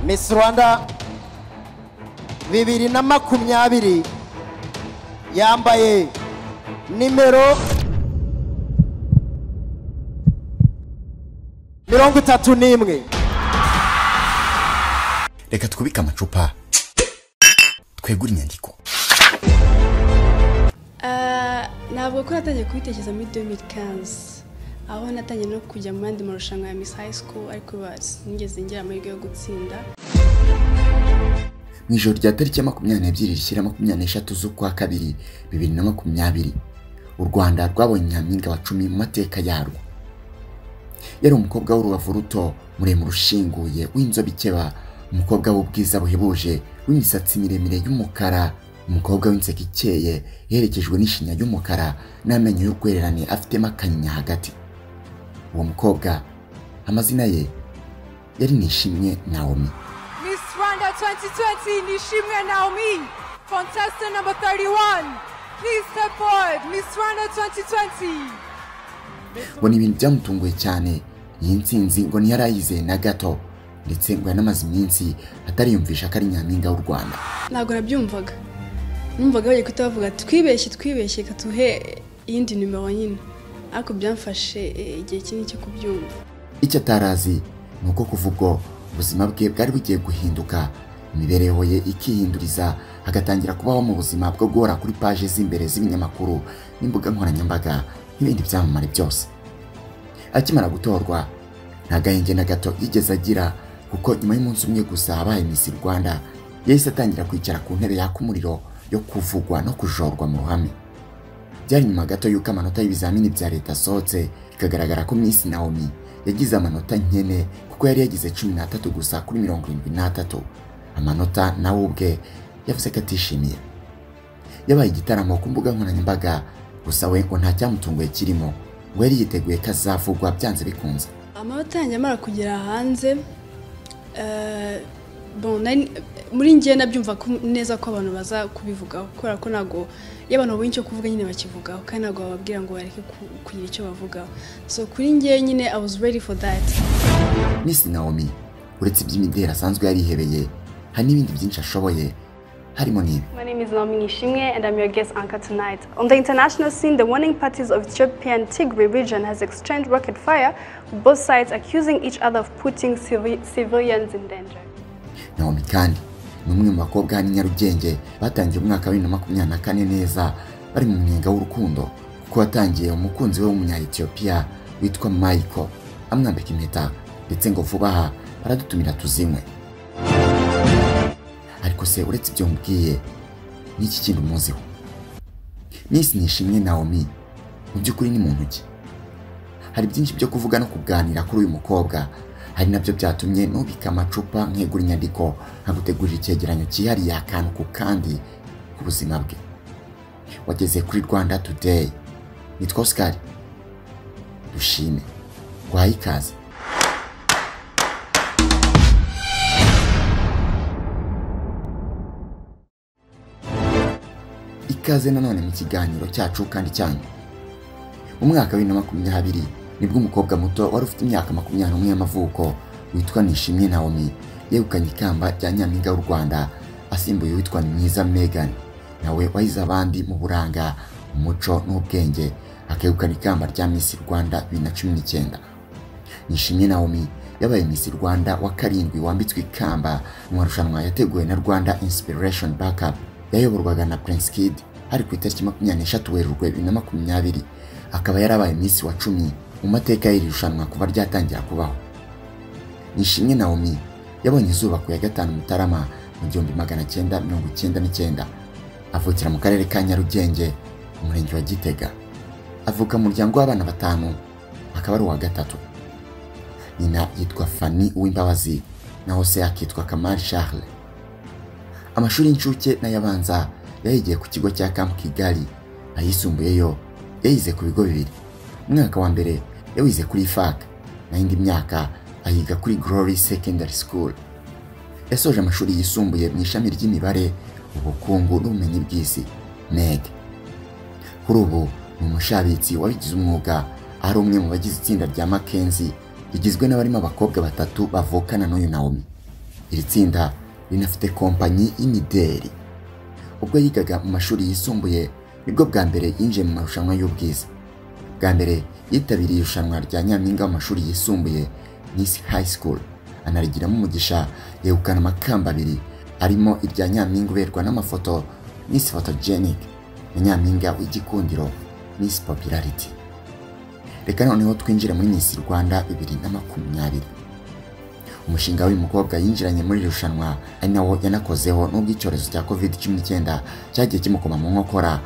Miss Rwanda bibiri na makumyabiri yambaye nimero mirongo itatu n'imwe reka twubike amacupa twegure inyandiko ntabwo ko natangiye kubitekereza muri 2015 aho natangiye no kujya mu yandi marushanwa ya Miss High School ariko biba sinigeze ngera amahirwe yo gutsinda mu ijoro rya tariki ya makumyabiri n'ebyiri rishyira makumyabiri n'eshatu z'ukwa kabiri bibiri na makumyabiri u rwanda rwabonye nyampinga wa cumi mu mateka yarwo yari umukobwa w'urubavu ruto muremure ushinguye w'inzobe ikeba umukobwa w'ubwiza buhebuje w'imisatsi miremire y'umukara umukobwa w'inseko ikeye iherekejwe n'ishinya y'umukara n'amenyo y'urwererane afitemo akanyinya hagati uwo mukobwa amazina ye yari nishimye nawomi Miss Rwanda 2020, Nishimwe Naomi, contestant number 31. Please step forward, Miss Rwanda 2020. ngo ni ibintu byamutunguye cyane iyi nsinzi ngo ntiyarayize na gato ndetse ngo yanamaze iminsi atariyumvisha ko ari nyampinga w'u rwanda ntabwo nabyumvaga numvaga bagiye kuhita bavuga twibeshye twibeshye reka tuhe iyindi nimero nyine ariko byamfashe eh, igihe kinini cyo kubyumva icyo atarazi ni uko kuva ubwo ubuzima bwe bwari bugiye guhinduka imibereho ye ikihinduriza agatangira kubaho mu buzima bwo guhora kuri paje z'imbere z'ibinyamakuru n'imbuga nkoranyambaga n'ibindi byamamare byose akimara gutorwa nta gahenge na gato yigeze agira kuko nyuma y'umunsi umwe gusa abaye Miss Rwanda yahise atangira kwicara ku ntebe yaka umuriro yo kuvugwa no kujorwa mu ruhame byari nyuma gato y'uko amanota y'ibizamini bya leta asohotse bikagaragara ko Miss Naomi yagize amanota nkene kuko yari yagize cumi n'atatu gusa kuri mirongo irindwi n'atatu amanota nawe ubwe yavuze ko atishimiye yabaye igitaramo ku mbuga nkoranyambaga gusa we ngo nta cyamutunguye kirimo ngo yari yiteguye ko azavugwa byanze bikunze amanota yanjye amara kugera hanze eh, bon, nari- muri ngewe nabyumva ko- neza ko abantu baza kubivugaho kubera ko ntabwo iyo abantu babonye icyo kuvuga nyine bakivugaho kandi ntabwo bababwira ngo bareke ku- kugira icyo bavugaho so kuri ngewe nyine i was ready for that Miss Naomi uretse iby'imideli asanzwe yarihebeye hari n'ibindi byinshi ashoboye harimo n'ibi My name is Naomi Nishimwe and I'm your guest anchor tonight. On the international scene, the warning parties of Ethiopian Tigray region has exchanged rocket fire, with both sides accusing each other of putting civi- civilians in danger. Naomi kandi ni umwe mu bakobwa hano i Nyarugenge batangiye umwaka wa bibiri na makumyabiri na kane neza bari mu munyenga w'urukundo kuko watangiye umukunzi we w'umunya-Ethiopia witwa Michael amwambika impeta ndetse ngo vuba aha baradutumira tuzinywe ariko se uretse ibyo mubwiye ni iki kindi umuziho Miss Nishimwe Naomi mu by'ukuri ni muntu ki hari byinshi byo kuvuga no kuganira kuri uyu mukobwa hari nabyo byatumye nubika amacupa nkegura inyandiko nkagutegurira icyegeranyo cyihariye akantu ku kandi ku buzima bwe wageze kuri rwanda today nitwa oscar dushime guhaye ikaze ikaze nanone mu kiganiro cyacu kandi cyanyu umwaka wa bibiri na makumyabiri nibwo umukobwa muto wari ufite imyaka makumyabiri n'umwe y'amavuko witwa nishimwe nawomi yegukanye ikamba rya nyampinga w'u rwanda asimbuye uwitwa mwiza megan nawe wahize abandi mu buranga umuco n'ubwenge akegukana ikamba rya misi rwanda bibiri na cumi n'icyenda nishimye nawomi yabaye misi rwanda wa karindwi wambitswe ikamba mu marushanwa yateguwe na rwanda inspiration backup yayoborwaga na prince kid hari ku itariki makumyabiri n'eshatu werurwe bibiri na makumyabiri akaba yarabaye misi wa cumi mu mateka y'iri rushanwa kuva ryatangira kubaho nishimwe nawomi yabonye izuba ku ya gatanu mutarama mu gihumbi magana cyenda mirongo icyenda n'icyenda avukira mu karere ka nyarugenge umurenge wa gitega avuka mu muryango w'abana batanu akaba ari uwa gatatu nyina yitwa Fanny Uwimbabazi naho se akitwa Kamari Charles amashuri y'incuke n'ayabanza yayigiye ku kigo cya Camp Kigali ayisumbuye yo yayize ku bigo bibiri umwaka wa mbere yawize kuri FAC naho indi myaka ayiga kuri Glory Secondary School yasoje amashuri yisumbuye mu ishami ry'imibare ubukungu n'ubumenyi bw'isi MEG kuri ubu ni umushabitsi wabigize umwuga ari umwe mu bagize itsinda rya Mackenzie rigizwe n'abarimo abakobwa batatu bavukana n'uyu Naomi iri tsinda rinafite kompanyi y'imideli ubwo yigaga mu mashuri yisumbuye nibwo bwa mbere yinjiye mu marushanwa y'ubwiza bwa mbere yitabiriye irushanwa rya nyampinga w'amashuri yisumbuye nisi high school anarigiramo umugisha yegukana amakamba abiri arimo irya nyampinga uberwa n'amafoto nisi photogenic na nyampinga w'igikundiro nisi popularity reka noneho twinjire muri Miss Rwanda bibiri na makumyabiri umushinga w'uyu mukobwa yinjiranye muri iri rushanwa ari nawo yanakozeho n'ubwo icyorezo cya covid 19 cyagiye kimukoma mu nkokora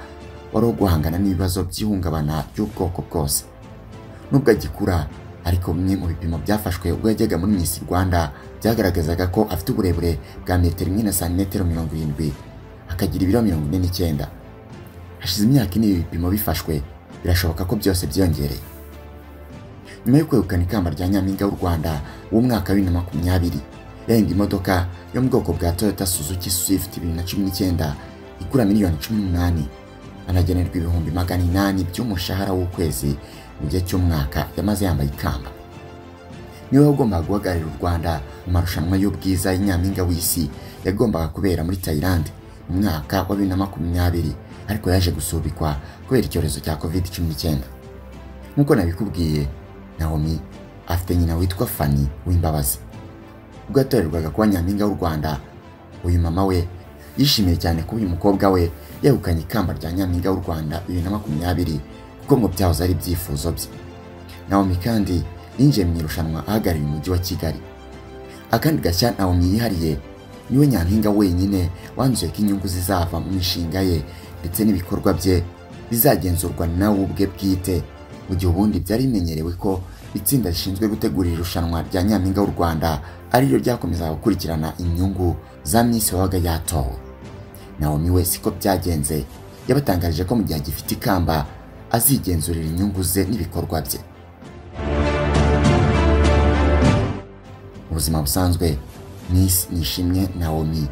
wari wo guhangana n'ibibazo by'ihungabana ry'ubwoko bwose nubwo agikura ariko bimwe mu bipimo byafashwe ubwo yajyaga muri Miss Rwanda byagaragazaga ko afite uburebure bwa metero imwe na santimetero mirongo irindwi akagira ibiro mirongo ine n'icyenda hashize imyaka ine ibi bipimo bifashwe birashoboka ko byose byiyongereye nyuma yo kwegukana ikamba rya nyampinga w'u Rwanda w'umwaka wa bibiri na makumyabiri yahinda imodoka yo mu bwoko bwa Toyota Suzuki Swift bibiri na cumi n'icyenda igura miliyoni cumi n'umunani anagenerwa ibihumbi magana inani by'umushahara w'ukwezi mu gihe cy'umwaka yamaze yambaye ikamba niwe wagombaga guhagararira u Rwanda mu marushanwa y'ubwiza y'inyampinga w'isi yagombaga kubera muri Thailand mu mwaka wa bibiri na makumyabiri ariko yaje gusubikwa kubera icyorezo cya covid cumi n'icyenda nk'uko nabikubwiye Naomi afite nyina witwa Fanny Uwimbabazi ubwo yatorerwaga kuba nyampinga w'u Rwanda uyu mama we yishimiye cyane kuba uyu mukobwa we yegukanye ikamba rya nyampinga w'u Rwanda bibiri na makumyabiri kuko ngo byahoze ari ibyifuzo bye Naomi kandi yinjiye mu irushanwa ahagarariye umujyi wa Kigali akandi gashya Naomi yihariye niwe nyampinga wenyine wanzuye ko inyungu zizava mu mishinga ye ndetse n'ibikorwa bye bizagenzurwa nawe ubwe bwite mu gihe ubundi byari bimenyerewe ko itsinda rishinzwe gutegura irushanwa rya nyampinga w'u Rwanda ariryo ryakomeza gukurikirana inyungu za Miss wabaga yatowe Naomi we siko byagenze yabatangarije ko mu gihe agifite ikamba azigenzurira inyungu ze n'ibikorwa bye mu buzima busanzwe Miss Nishimwe Naomi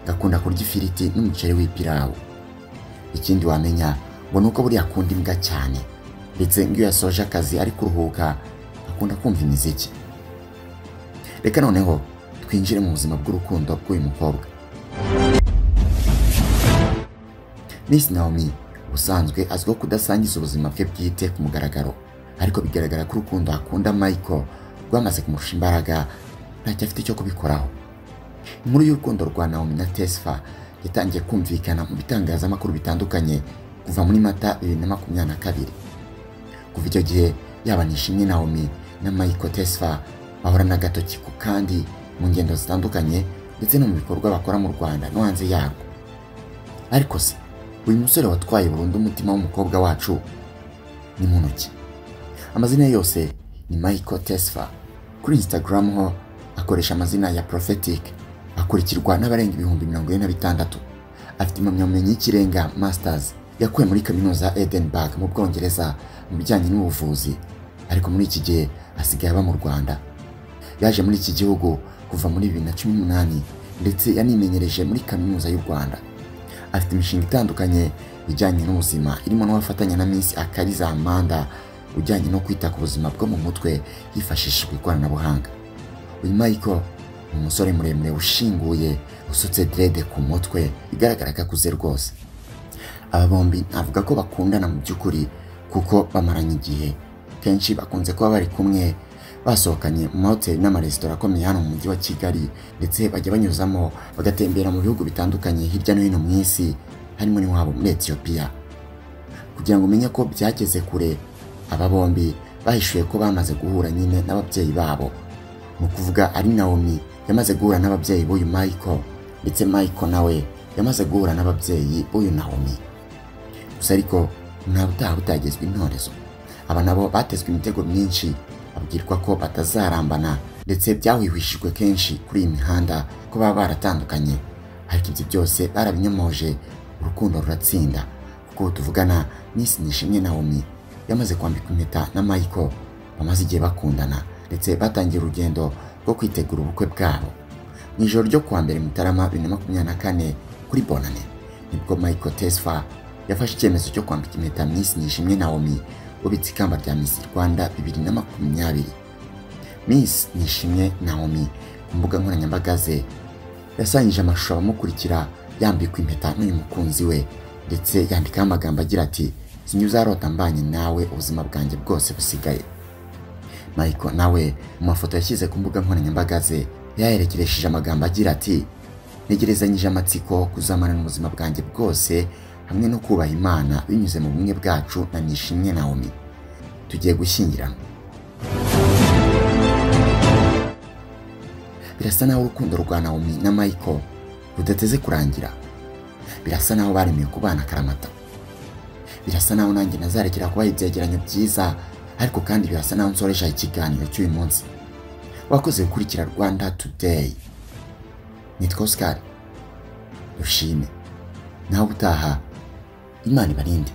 gakunda kurya ifiriti n'umuceri w'ipirawu ikindi wamenya ngo ni uko buriya akunda imbwa cyane ndetse iyo yasoje akazi ari kuruhuka akunda kumva imiziki reka noneho twinjire mu buzima bw'urukundo bw'uyu mukobwa Miss Naomi ubusanzwe azwiho kudasangiza ubuzima bwe bwite ku mugaragaro ariko bigaragara ko urukundo akunda Michael rwamaze kumurusha imbaraga ntacyo afite cyo kubikoraho inkuru y'urukundo rwa Naomi na Tesfa yatangiye kumvikana mu bitangazamakuru bitandukanye kuva muri Mata bibiri na makumyabiri na kabiri kuva icyo gihe yaba nishimwe Naomi na Michael Tesfa bahorana agatoki ku kandi mu ngendo zitandukanye ndetse no mu bikorwa bakora mu Rwanda no hanze yarwo ariko se uyu musore watwaye burundu umutima w'umukobwa wacu ni muntu ki amazina ye yose ni Michael Tesfa kuri Instagram ho akoresha amazina ya Prophetic akurikirwa n'abarenga ibihumbi mirongo ine na bitandatu afite impamyabumenyi y'ikirenga masters yakuye muri kaminuza ya Edinburgh mu Bwongereza mu bijyanye n'ubuvuzi ariko muri iki gihe asigaye aba mu Rwanda yaje muri iki gihugu kuva muri bibiri na cumi n'umunani ndetse yanimenyereje muri kaminuza y'u Rwanda afite imishinga itandukanye ijyanye n'ubuzima irimo n'uwafatanya na Miss Akariza Amanda ujyanye no kwita ku buzima bwo mu mutwe hifashishijwe ikoranabuhanga uyu Michael ni umusore muremure ushinguye usutse drede ku mutwe bigaragara ko akuze rwose aba bombi navuga ko bakundana mu by'ukuri kuko bamaranye igihe kenshi bakunze kuba bari kumwe basohokanye mu mahoteli n'amaresitora akomeye hano mu mujyi wa Kigali ndetse bajya banyuzamo bagatembera mu bihugu bitandukanye hirya no hino mu isi harimo n'iwabo muri Ethiopia kugira ngo umenye ko byageze kure aba bombi bahishuye ko bamaze guhura nyine n'ababyeyi babo ni ukuvuga ari Naomi yamaze guhura n'ababyeyi b'uyu Michael ndetse Michael nawe yamaze guhura n'ababyeyi b'uyu Naomi gusa ariko nta butaha butagezwa intorezo aba nabo batezwe imitego myinshi babwirwa ko batazarambana ndetse byahwihwishijwe kenshi kuri iyi mihanda ko baba baratandukanye ariko ibyo byose barabinyomoje urukundo ruratsinda kuko tuvugana n'isi nishimwe Naomi yamaze kwambika impeta na Michael bamaze igihe bakundana ndetse batangiye urugendo rwo kwitegura ubukwe bwabo mu ijoro ryo kuwa mbere Mutarama bibiri na makumyabiri na kane kuri Bonane nibwo Michael Tesfa yafashe icyemezo cyo kwambika impeta Miss Nishimwe Naomi ubitse ikamba rya Miss Rwanda bibiri na makumyabiri Miss Nishimwe Naomi ku mbuga nkoranyambaga ze yasangije amashusho abamukurikira yambikwa impeta n'uyu mukunzi we ndetse yandikaho amagambo agira ati sinyu uzarota mbanye nawe ubuzima bwanjye bwose busigaye Michael nawe mu mafoto yashyize ku mbuga nkoranyambaga ze yaherekeresheje amagambo agira ati ntegerezanyije amatsiko kuzamana n'ubuzima bwanjye bwose hamwe no kubaha imana binyuze mu bumwe bwacu na nishimwe Naomi tugiye gushyingiranwa birasa naho urukundo rwa Naomi na Michael rudateze kurangira birasa naho baremeye kubana akaramata birasa naho nanjye nazarekera kubaha ibyegeranyo byiza ariko kandi birasa naho nsoresha ikiganiro cy'uyu munsi wakoze gukurikira rwanda today nitwa oscar dushime nawe utaha imana ibarinde